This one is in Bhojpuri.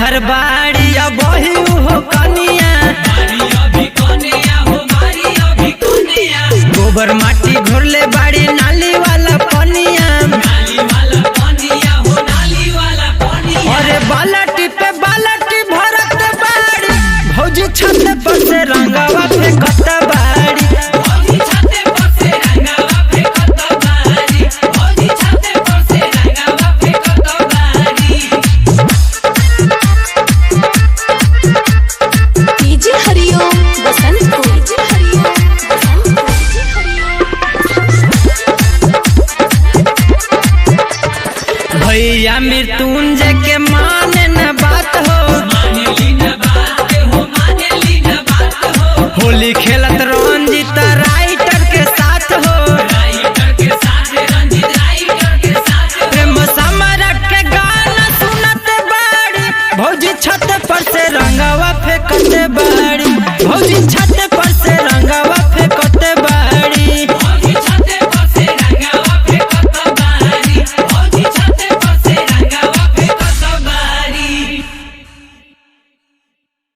घर बाड़ी अब वही हो कनिया गोबर माटी घोरले बाड़ी नाली वाला पनिया अरे बालटी पे बालटी भरत बाड़ी भौजी छत पर से रंगवा फेंकत बाड़ी डीजे हरिओम बसंत को डीजे हरिओम बसंत को डीजे हरिओम भैया मृत्युंजय के माने न बात हो होली खेलत रंजित राइटर के साथ हो प्रेम समरक के गाना सुनत बाड़ी भौजी छत पर से रंगवा फेंकत बाड़ी भौजी छत